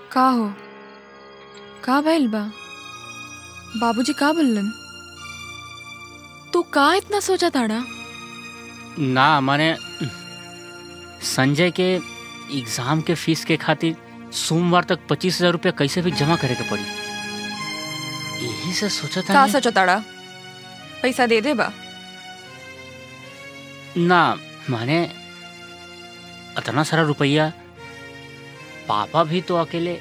का हो का भइल बा बाबूजी का बोलन तू का इतना सोचा ताड़ा ना माने संजय के एग्जाम के फीस के खातिर सोमवार तक पच्चीस हजार रुपया कैसे भी जमा करे के पड़ी यही से सोचा था का मैं- सोचा ताड़ा पैसा दे दे बा ना माने इतना सारा रुपया पापा भी तो अकेले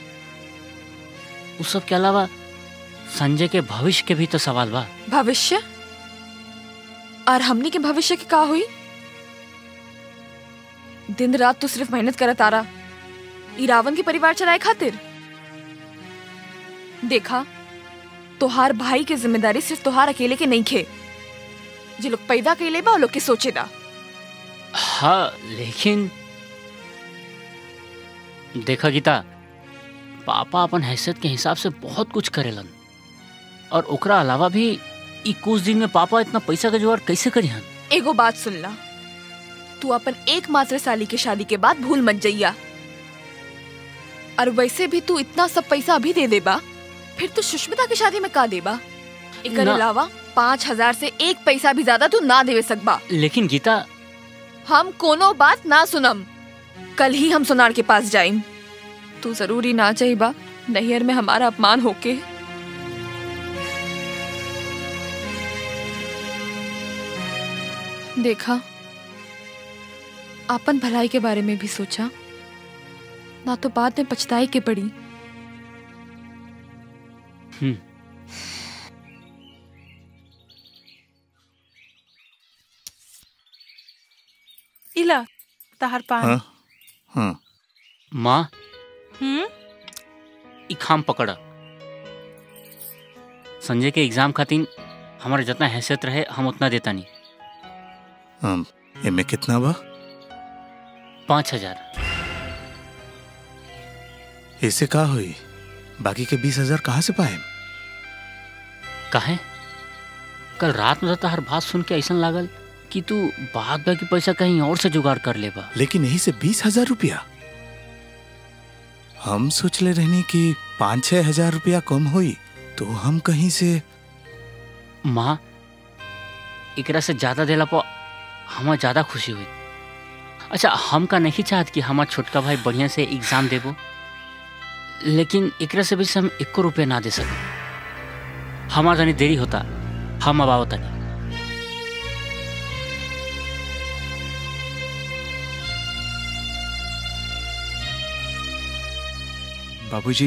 उस सब के अलावा संजय के भविष्य के भी तो सवाल बा भविष्य और हमनी के भविष्य के का हुई दिन रात तू सिर्फ मेहनत करत तारा ई रावण के परिवार चलाए खातिर देखा तोहार भाई के जिम्मेदारी सिर्फ तोहार अकेले के नहीं खे जे लोग पैदा कैले बा वो लोग के सोचे दा हाँ लेकिन देखा गीता पापा अपन हैसियत के हिसाब से बहुत कुछ करेलन और ओकरा अलावा भी ई कुछ दिन में पापा इतना पैसा का जुगाड़ कैसे करी हन एगो बात सुन ला तू अपन एकमात्र साली के शादी के बाद भूल मत जइया और वैसे भी तू इतना सब पैसा अभी दे देबा फिर तू सुष्मिता की शादी में का देबा एकर ना। अलावा पाँच हजार से एक पैसा भी ज्यादा तू ना देवे सकबा लेकिन गीता हम कोनो बात ना सुनम कल ही हम सोनार के पास जाइम तू जरूरी ना चाहिबा नैहर में हमारा अपमान होके देखा आपन भलाई के बारे में भी सोचा ना तो बाद में पछताई के पड़ी हम्म इला तहार पान हाँ हाँ माँ हम्म ई खाम पकड़ा संजय के एग्जाम खातिर हमारा जितना हैसियत रहे हम उतना देता नहीं हम एमे कितना बा पाँच हजार ऐसे का हुई बाकी के बीस हजार कहाँ से पाए काहे कल रात में तो हर बात सुन के ऐसा लागल कि तू बाद बाकी पैसा कहीं और से जुगाड़ कर लेबा लेकिन यही से बीस हजार रुपया हम सोच ले रहनी कि पाँच छह हजार रुपया कम हुई तो हम कहीं से माँ एकरा से ज्यादा देला पर हमार ज्यादा खुशी हुई अच्छा हम का नहीं चाहत कि हमार छोटका भाई बढ़िया से एग्जाम देबो लेकिन एकरा से भी से हम एको रुपया ना दे सके हमार तनी देरी होता हम अब आओ तनी बाबूजी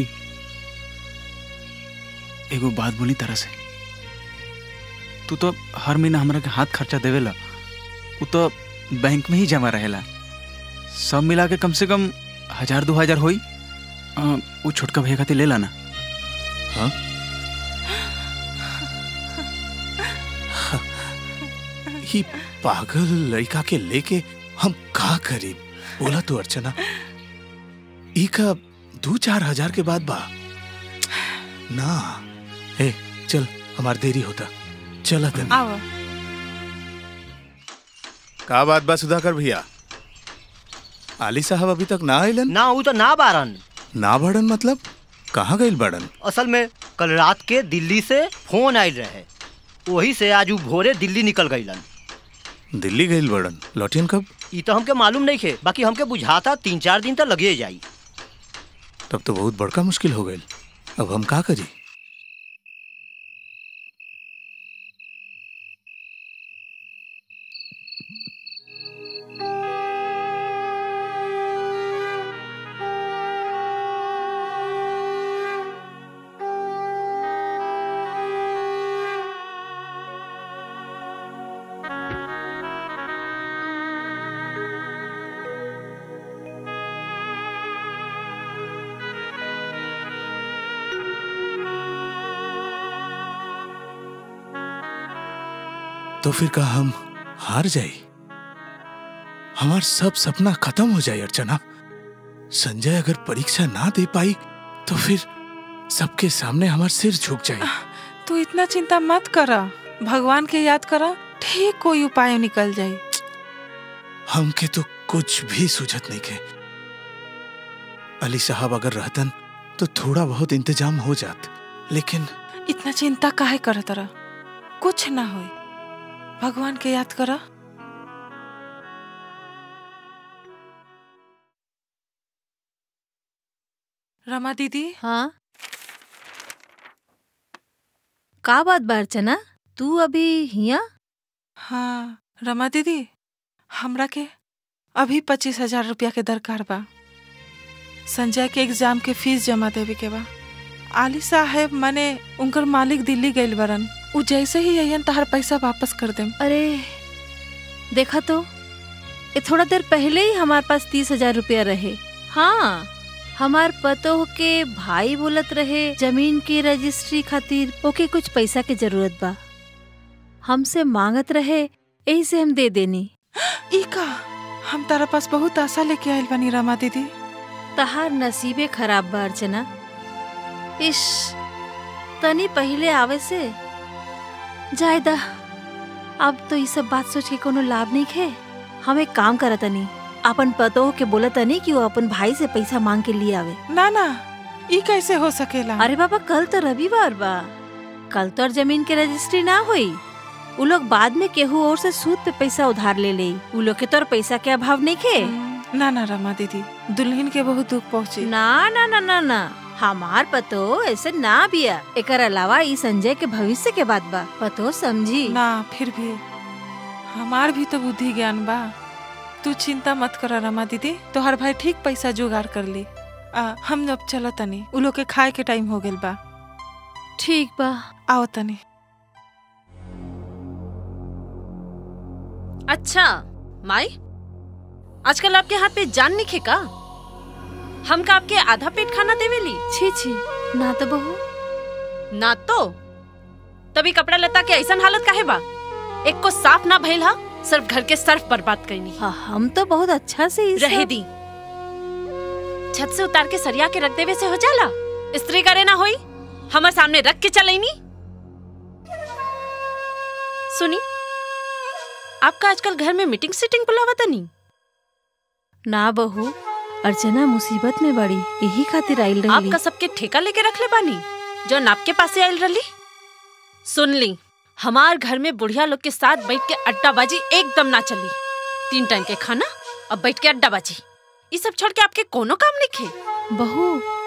एगो बात बोली तरह से तू तो हर महीना हमरा के हाथ खर्चा देवेला वो तो बैंक में ही जमा रहेला सब मिला के कम से कम हजार दो हजार होई अ, वो छोटका भैया खातिर ले लाना हाँ ये पागल लड़का के लेके हम का करी बोला तो अर्चना ई का दो चार हजार के बाद बा ना ए चल हमार देरी होता चला तनी आवा का बात बा सुधाकर भैया आली साहब अभी तक ना आइलन ना ऊ तो ना बारन ना बड़न मतलब कहाँ गइल बड़न असल में कल रात के दिल्ली से फोन आयल रहे वही से आज ऊ भोरे दिल्ली निकल गईलन दिल्ली गइल बड़न लौटियन कब ई तो हमके मालूम नहीं खे बाकी हमके बुझाता तीन चार दिन तक लगे जाई तब तो बहुत बड़का मुश्किल हो गइल अब हम का करी तो फिर का हम हार जाई हमार सब सपना खत्म हो जाए अर्चना संजय अगर परीक्षा ना दे पाई तो फिर सबके सामने हमार सिर झुक जाए तू इतना चिंता मत करा भगवान के याद करा ठीक कोई उपाय निकल जाई हमके तो कुछ भी सूझत नहीं के अली साहब अगर रहतन तो थोड़ा बहुत इंतजाम हो जात लेकिन इतना चिंता काहे करत रह कुछ ना होई भगवान के याद करा रमा दीदी हाँ का बात बा अर्चना तू अभी हिया हाँ रमा दीदी हमरा के अभी पच्चीस हजार रुपया के दरकार बा संजय के एग्जाम के फीस जमा देवे के बा आली साहेब माने उनकर मालिक दिल्ली गइल बरन उ जैसे ही अयन तहर पैसा वापस कर देम अरे देखा तो ये थोड़ा देर पहले ही हमारे पास तीस हजार रुपया रहे हाँ हमार पतो के भाई बोलत रहे जमीन की रजिस्ट्री खातिर ओके कुछ पैसा के जरूरत बा हमसे मांगत रहे यही से हम दे देनी ई का हम तारा पास बहुत आशा लेके आइल बानी रमा दीदी तहार नसीबे खराब बा अर्चना इश तनी पहले आवे से जायदा अब तो ये सब बात सोच के कोनो लाभ नहीं खे हम एक काम करत तनी अपन पतो के बोलत तनी कि वो अपन भाई से पैसा मांग के लिए आवे ना ना ई कैसे हो सकेला अरे बाबा कल तो रविवार बा कल तो और जमीन के रजिस्ट्री ना हुई उ लोग बाद में केहू और से सूद पे पैसा उधार ले ले उ लोग के तो और पैसा के अभाव नहीं खे हम्म, ना ना रमा दीदी दुल्हन के बहुत दुख पहुँची ना ना ना ना ना हमार पतो ऐसे ना बिया एकर अलावा ई संजय के भविष्य के बात बा पतो समझी ना फिर भी हमार भी तो बुद्धि ज्ञान बा तू चिंता मत कर रमा दीदी तोहर भाई ठीक पैसा जुगाड़ कर ली आ, हम अब चलो तनी उ लोग के खाए के टाइम हो गेल बा ठीक बा आओ तनी अच्छा माई आजकल आपके हाथ पे जान निखे का हम का आपके आधा पेट खाना देवेली छी छी ना तो बहू ना तो तभी कपड़ा लता के ऐसन हालत काहे बा एक को साफ ना भइल हा सिर्फ घर के सर्फ बर्बाद करनी हाँ, हम तो बहुत अच्छा से ई रहे सब- दी छत से उतार के सरिया के रख देवे से हो जाला स्त्री करे ना होई हमारे सामने रख के चलेनी सुनी आपका आजकल घर में मीटिंग सीटिंग बुलावा तनी ना बहू अर्चना मुसीबत में बड़ी यही खातिर आइल रही आपका सबके ठेका लेके रख ले बानी जो नाप के पासे आयल रही सुन ली हमार घर में बुढ़िया लोग के साथ बैठ के अड्डाबाजी एकदम ना चली तीन टाइम के खाना अब बैठ के अड्डाबाजी ये सब छोड़ के आपके कोनो काम नहीं खे बहू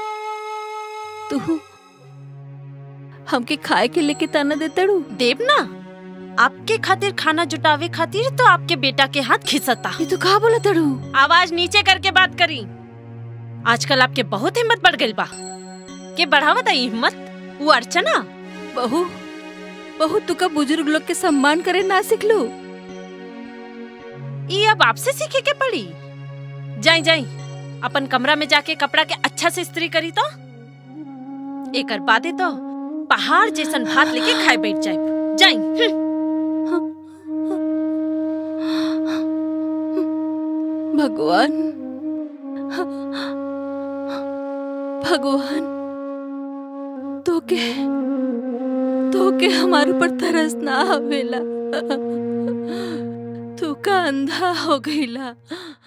तू हमके खाए के लेके ताना देता रू देव ना आपके खातिर खाना जुटावे खातिर तो आपके बेटा के हाथ खिंचता ये तो कहा बोला तड़ू आवाज नीचे करके बात करी आजकल आपके बहुत हिम्मत बढ़ गई बा के बढ़ावा था हिम्मत वो अर्चना बहू बहू तू का बुजुर्ग लोग के सम्मान करे ना सिखलू ये अब आपसे सीखे के पड़ी जाई जाई अपन कमरा में जाके कपड़ा के अच्छा से इस्त्री करी तो एकर बादे तो पहाड़ जैसन भात लेके खाए बैठ जाए जाई हम्म। भगवान भगवान तो के तो के हमारे ऊपर तरस ना आवेला तू का अंधा हो गईला